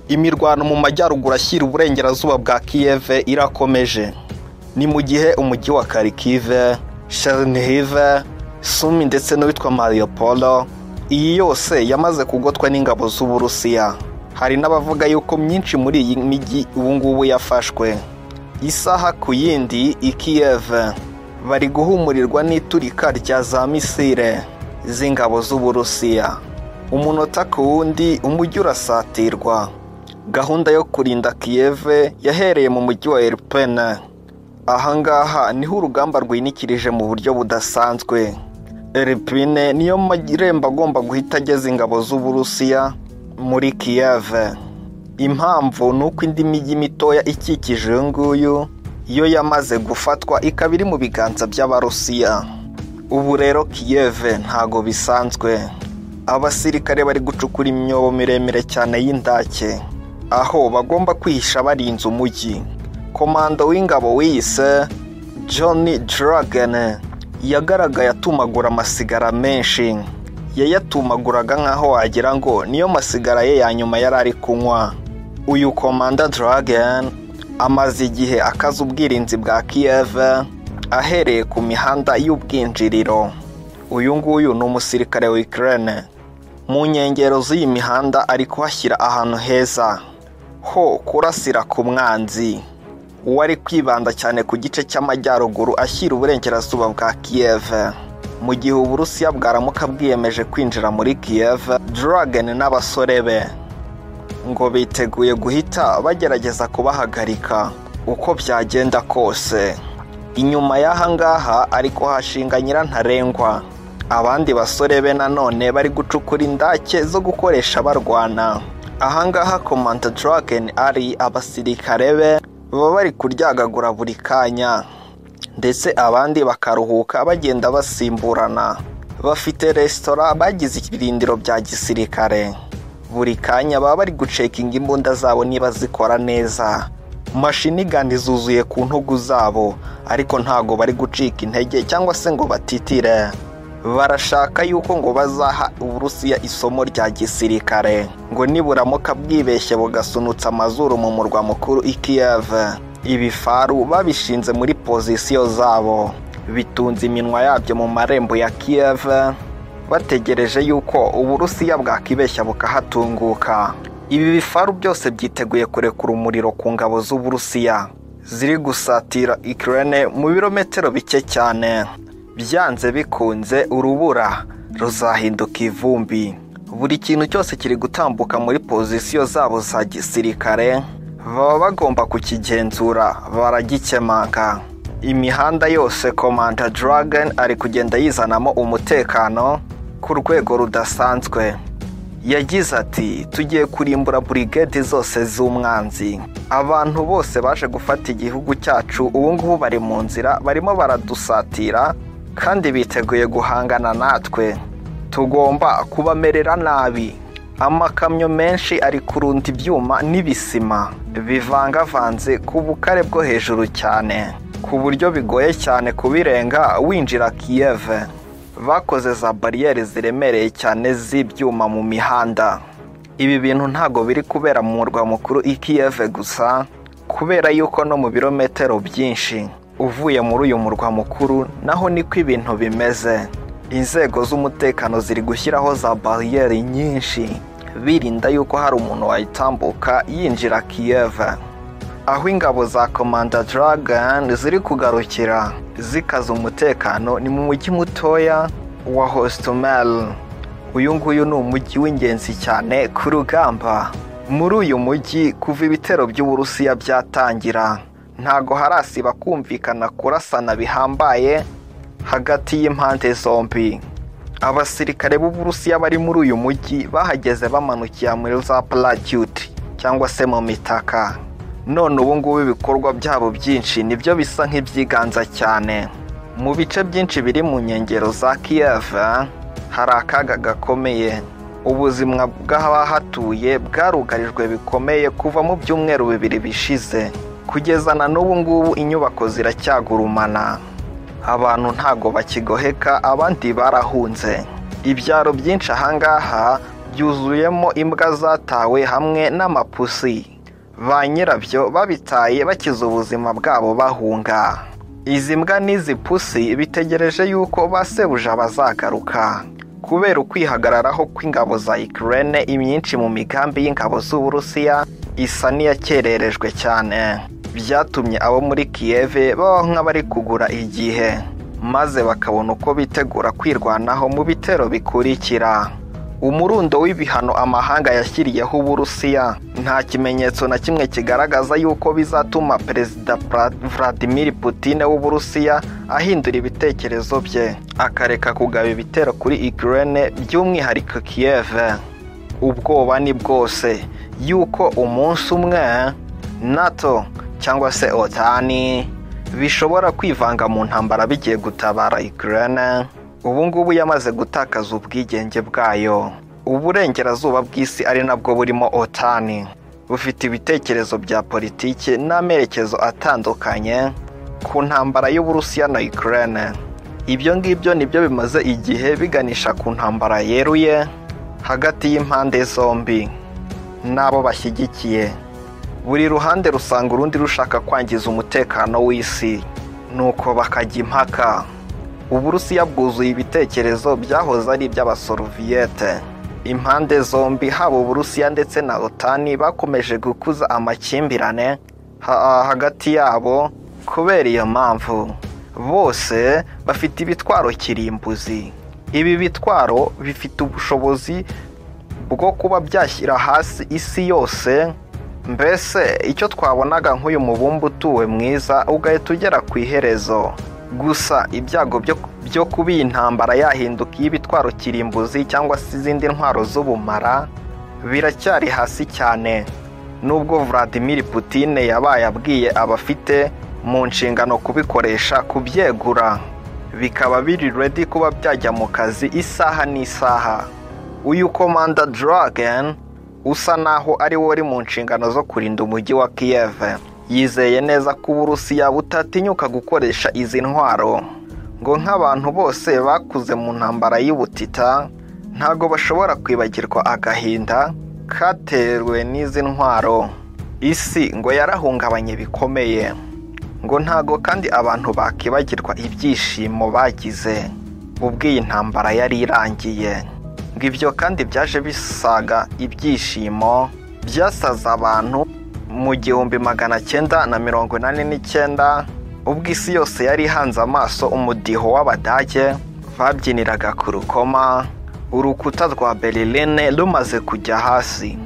Imirwano mu majyaruguru ashyira uburengerazuba bwa Kiev irakomeje ni mu gihe umujyi wa Kharkiv, Chernihiv, Sumi ndetse n'uwitwa Mariupol iyi yose yamaze kugotwa n'ingabo z'Uburusiya hari n'abavuga yuko myinshi muri iyi mijyi ubu ngubu yafashwe isaha ku yindi i Kiev bari guhumurirwa n'iturika rya za misile z'ingabo z'Uburusiya umunota ku wundi umujyi urasatirwa gahunda yo kurinda Kiev yahereye mu mujyi wa Irpin ahangaha niho urugamba rwinikirije mu buryo budasanzwe Irpin niyo marembo agomba guhita ageza ingabo z'Uburusiya muri Kiev impamvu ni uko indi mijyi mitoya ikikije uyu nguyu yo yamaze gufatwa ikaba iri mu biganza by'Abarusiya ubu rero Kiev ntago bisanzwe abasirikare bari gucukura imyobo miremire cyane y'indake aho bagomba kwihisha barinze umujyi komando w'ingabo wiyise John Dragon yagaragaye atumagura amasigara menshi yayatumaguraga nk'aho wagira ngo niyo masigara ye ya nyuma yari ari kunywa uyu komanda Dragon amaze igihe akaza ubwirinzi bwa Kiev ahereye ku mihanda y'ubwinjiriro uyu nguyu ni umusirikare wa Ukraine mu nkengero z'iyi mihanda ari kuhashyira ahantu heza ho kurasira ku mwanzi uwo ari kwibanda cyane ku gice cy'amajyaruguru ashyira uburengerazuba bwa Kiev mu gihe Uburusiya bwaramuka bwiyemeje kwinjira muri Kiev Dragon n'abasore be ngo biteguye guhita bagerageza kubahagarika uko byagenda kose inyuma y'aha ngaha ariko hashinga nyirantarengwa abandi basore be nanone bari gucukura indake zo gukoresha barwana aha ngaha komanda Dragon ari abasirikare be baba bari kuryagagura buri kanya ndetse abandi bakaruhuka bagenda basimburana bafite resitora bagize ibirindiro bya gisirikare buri kanya baba bari gucekinga imbunda zabo niba zikora neza mashinigani zuzuye ku ntugu zabo ariko ntago bari gucika intege cyangwa se ngo batitire barashaka yuko ngo bazaha uburusiya isomo rya gisirikare ngo niburamuka bwibeshye bugasunutsa amazuru mu murwa mukuru i Kiev ibifaru babishinze muri pozisiyo zabo bitunze iminwa yabyo mu marembo ya Kiev bategereje yuko uburusiya bwakibeshya bukahatunguka ibi bifaru byose byiteguye kurekura umuriro ku ngabo z'uburusiya ziri gusatira Ukraine mu birometero bike cyane byanze bikunze urubura ruzahinduka ivumbi buri kintu cyose kiri gutambuka muri pozisiyo zabo za gisirikare baba bagomba kukigenzura baragikemanga imihanda yose komanda Dragon ari kugenda yizanamo umutekano ku rwego rudasanzwe yagize ati tugiye kurimbura burigade zose z'umwanzi abantu bose baje gufata igihugu cyacu ubu ngubu bari mu nzira barimo baradusatira kandi biteguye guhangana natwe tugomba kubamerera nabi amakamyo menshi ari kurunda ibyuma n'ibisima bivangavanze ku bukare bwo hejuru cyane ku buryo bigoye cyane kubirenga winjira Kiev bakoze za bariyeri ziremereye cyane z'ibyuma mu mihanda ibi bintu ntago biri kubera mu murwa mukuru i Kiev gusa kubera yuko no mu birometero byinshi uvuye muri uyu murwa mukuru naho niko ibintu bimeze inzego z'umutekano ziri gushyiraho za bariyeri nyinshi birinda yuko hari umuntu wayitambuka yinjira Kiev aho ingabo za komanda Dragon ziri kugarukira zikaza umutekano ni mu mujyi mutoya wa Hostomel uyu nguyu ni umujyi w'ingenzi cyane ku rugamba muri uyu mujyi kuva ibitero by'Uburusiya byatangira ntago harasiba kumvikana kurasana bihambaye hagati y'impande zombi abasirikare b'uburusiya bari muri uyu mujyi bahageze bamanukira muri za paracute cyangwa se mu mitaka none ubu ngubu ibikorwa byabo byinshi nibyo bisa nk'ibyiganza cyane mu bice byinshi biri mu nkengero za Kiev hari akaga gakomeye ubuzima bw'abahatuye bwarugarijwe bikomeye kuva mu byumweru bibiri bishize kugeza na n'ubu ngubu inyubako ziracyagurumana abantu ntago bakigoheka abandi barahunze ibyaro byinshi ahangaha byuzuyemo imbwa zatawe hamwe n'amapusi ba nyirabyo babitaye bakize ubuzima bwabo bahunga izi mbwa n'izi pusi bitegereje yuko ba sebuja bazagaruka kubera ukwihagararaho kw'ingabo za Ukraine imyinshi mu migambi y'ingabo z'Uburusiya isa n'iyakererejwe cyane byatumye abo muri Kiev baba nk'abari kugura igihe maze bakabona uko bitegura kwirwanaho mu bitero bikurikira umurundo w'ibihano amahanga yashyiriyeho uburusiya nta kimenyetso na kimwe kigaragaza yuko bizatuma perezida Pra- vladimir putin w'uburusiya ahindura ibitekerezo bye akareka kugaba ibitero kuri ukraine by'umwihariko kiev ubwoba ni bwose yuko umunsi umwe nato cyangwa se otani bishobora kwivanga mu ntambara bigiye gutabara Ukraine ubu ngubu yamaze gutakaza ubwigenge bwayo uburengerazuba bw'isi ari nabwo burimo otani bufite ibitekerezo bya politiki n'amerekezo atandukanye ku ntambara y'uburusiya na Ukraine ibyo ngibyo nibyo bimaze igihe biganisha ku ntambara yeruye hagati y'impande zombi n'abo bashyigikiye buri ruhande rusanga urundi rushaka kwangiza umutekano w'isi nuko bakajya impaka uburusiya bwuzuye ibitekerezo byahoze ari iby'abasoroviyete impande zombi haba uburusiya ndetse na otani bakomeje gukuza amakimbirane ha- hagati yabo kubera iyo mpamvu bose bafite ibitwaro kirimbuzi ibi bitwaro bifite ubushobozi bwo kuba byashyira hasi isi yose mbese icyo twabonaga nk'uyu mubumbe utuwe mwiza ugahita ugera ku iherezo gusa ibyago byo, byo kuba iyi ntambara yahinduka iy'ibitwaro kirimbuzi cyangwa se izindi ntwaro z'ubumara biracyari hasi cyane nubwo vladimir putin yabaye abwiye abafite mu nshingano kubikoresha kubyegura bikaba biri redi kuba byajya mu kazi isaha n'isaha uyu komanda Dragon usa naho ari we wari mu nshingano zo kurinda umujyi wa Kiev yizeye neza ko Uburusiya butatinyuka gukoresha izi ntwaro ngo nk'abantu bose bakuze mu ntambara y'ubutita ntabwo bashobora kwibagirwa agahinda katewe n'izi ntwaro isi ngo yarahungabanye bikomeye ngo ntago kandi abantu bakibagirwa ibyishimo bagize ubwo iyi ntambara yari irangiye ngo ibyo kandi byaje bisaga ibyishimo byasaza abantu mu gihumbi magana cyenda na mirongo inani n'icyenda ubwo isi yose yari ihanze amaso umudiho w'abadage babyiniraga ku rukoma urukuta rwa berline rumaze kujya hasi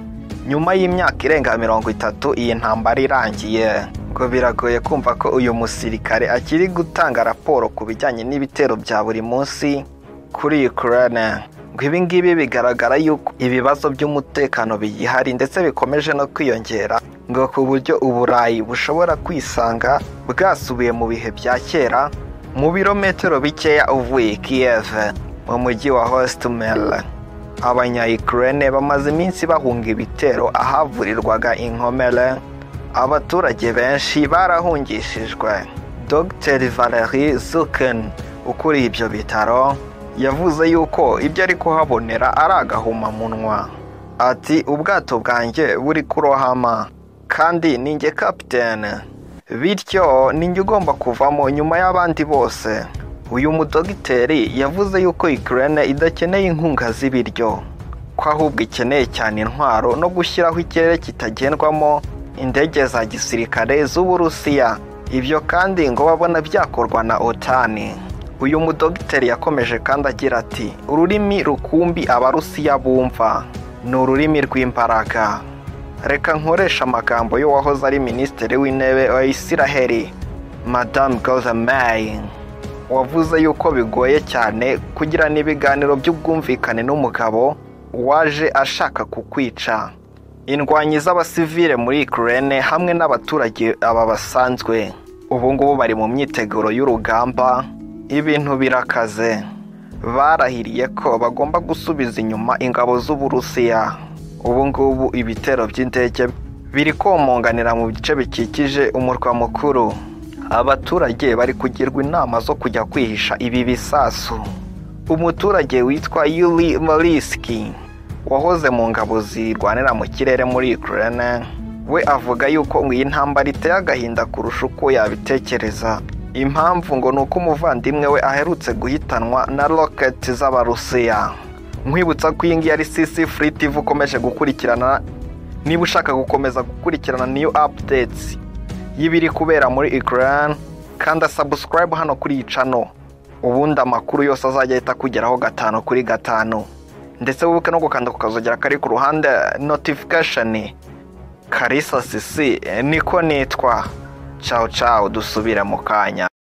nyuma y'imyaka irenga mirongo itatu iyi ntambara irangiye ngo biragoye kumva ko uyu musirikare akiri gutanga raporo ku bijyanye n'ibitero bya buri munsi kuri Ukraine ngo ibi ngibi bigaragara yuko ibibazo by'umutekano biyihari ndetse bikomeje no kwiyongera ngo ku buryo uburayi bushobora kwisanga bwasubiye mu bihe bya kera mu birometero bikeya uvuye Kiev mu mujyi wa Hostomel abanya-ukraine bamaze iminsi bahunga ibitero ahavurirwaga inkomere abaturage benshi barahungishijwe dr valerie zuken ukuriye ibyo bitaro yavuze yuko ibyo ari kuhabonera ari agahumamunwa ati ubwato bwanjye buri kurohama kandi ninjye kapitene bityo ninjye ugomba kuvamo nyuma y'abandi bose uyu mudogiteri yavuze yuko Ukraine idakeneye inkunga z'ibiryo ko ahubwo ikeneye cyane intwaro no gushyiraho ikirere kitagendwamo indege za gisirikare z'uburusiya ibyo kandi ngo babona byakorwa na otani uyu mudogiteri yakomeje kandi agira ati ururimi rukumbi abarusiya bumva ni ururimi rw'imbaraga reka nkoresha amagambo y'uwahoze ari minisitiri w'intebe wa isiraheli madamu goza May wavuze yuko bigoye cyane kugirana ibiganiro by'ubwumvikane n'umugabo waje ashaka kukwica indwanyi z'abasivile muri Ukraine hamwe n'abaturage aba basanzwe ubu ngubu bari mu myiteguro y'urugamba ibintu birakaze barahiriye ko bagomba gusubiza inyuma ingabo z'uburusiya ubu ngubu ibitero by'indege biri komonganira mu bice bikikije umurwa mukuru abaturage bari kugirwa inama zo kujya kwihisha ibi bisasu umuturage witwa yuli maliski wahoze mu ngabo zirwanira mu kirere muri Ukraine we avuga yuko ngo iyi ntambara iteye agahinda kurusha uko yabitekereza impamvu ngo ni uko umuvandimwe we aherutse guhitanwa na roketi z'abarusiya nkwibutsa ko iyi ngiyi ari sisi furiti ukomeje gukurikirana niba ushaka gukomeza gukurikirana niyo apudetsi y'ibiri kubera muri Ukraine kanda sabusikarayibu hano kuri iyi cano ubundi amakuru yose azajya ahita akugeraho gatanu kuri gatanu ndetse wibuke no gukanda ku kazogera kari ku ruhande notifikasheni karisa sisi niko nitwa cawu cawu dusubira mu kanya